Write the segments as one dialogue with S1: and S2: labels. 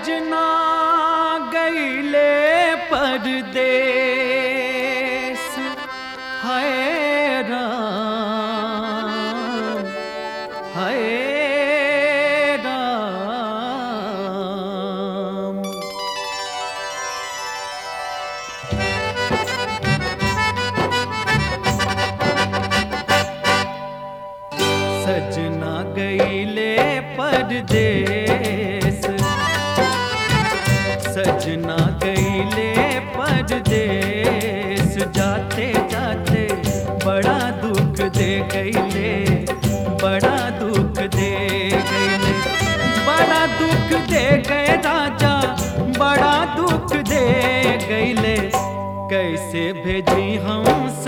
S1: सजना गईले परदेस है राम है राम सजना गईले परदेस सजना गईले परदेस जाते जाते बड़ा दुख दे गईले बड़ा दुख दे गईले बड़ा दुख दे गए राजा बड़ा दुख दे गईले कैसे भेजी हम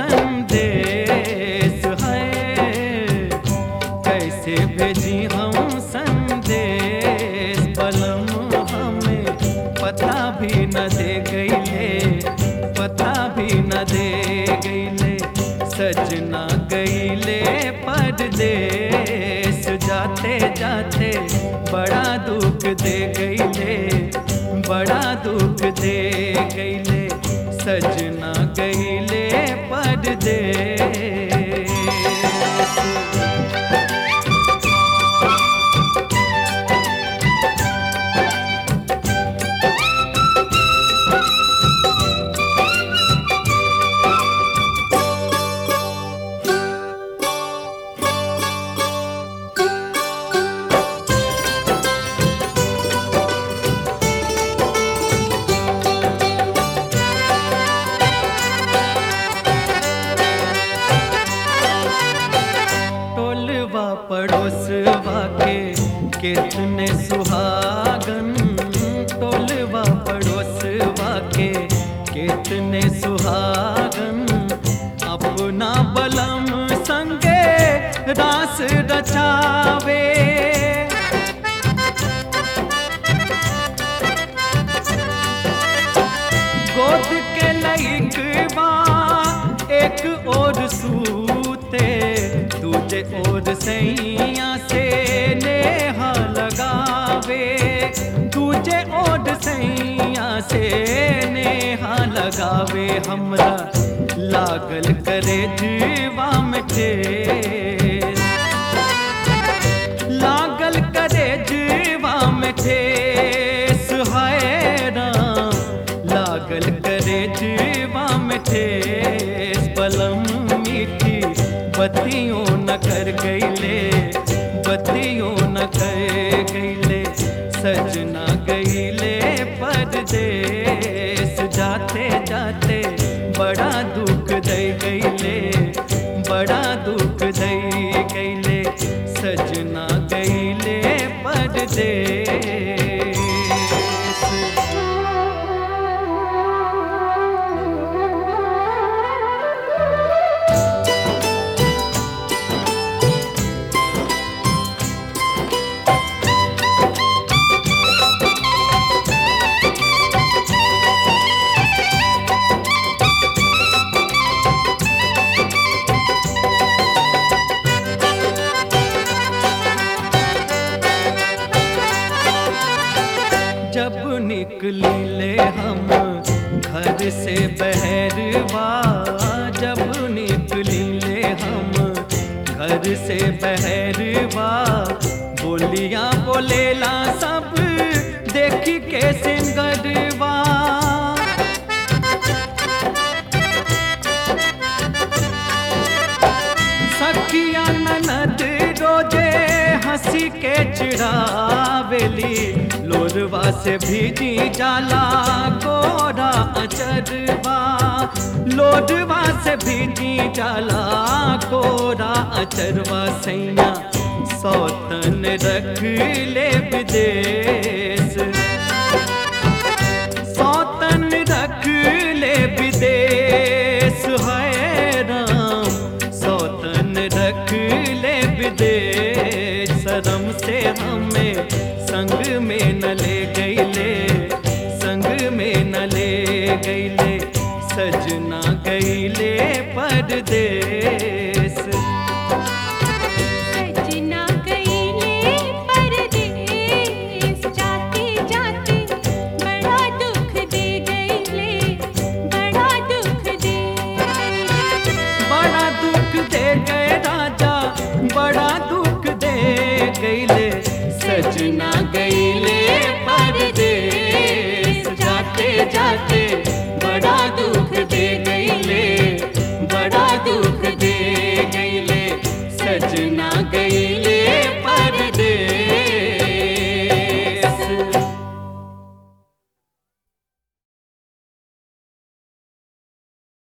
S1: संदेश है कैसे भेजी हम संदेश बलम हमें पता भी न दे गईले पता भी न दे गईले सजना गईले परदेश जाते जाते बड़ा दुख दे गईले बड़ा दुख दे गईले सजना गईले परदेश टोलवा पड़ोसवा के कितने सुहागन टोलवा पड़ोसवा के कितने सुहागन अपना बलम संगे रास रचावे गोद के लइकवा एक और सूते दूजे और सैया से नेहा लगावे दूजे और सैया से नेहा लगावे हमरा लागल करे जीवा में ठेस लागल करे जीवा में ठेस है राम लागल करे जीवा में ठेस बलम मीठी बत्तियों न कर गईले बत्तियों न कर गईले सजना गईले परदेस जाते जाते बड़ा दुख दे गईले बड़ा दुख दे गईले सजना गईले परदेस जब निकली ले हम घर से बहरवा जब निकली ले हम घर से बहरवा बोलियां बोलेला सब देख के सिंगरवा सखिया ननद रोजे हंसी के चिड़ावेली लोरवा से भीजी जाला गोरा अचरवा लोरवा से भीजी जाला गोरा अचरवा सैया सौतन रख ले विदेश सौतन रख ले विदेश है राम सौतन रख ले विदेश शर्म से हमें संग में न ले गईले संग में न ले गईले सजना गईले परदेश
S2: सजना गईले परदेस जाते जाते
S1: सजना गईले परदेस जाते जाते बड़ा दुख दे गईले बड़ा दुख दे गईले सजना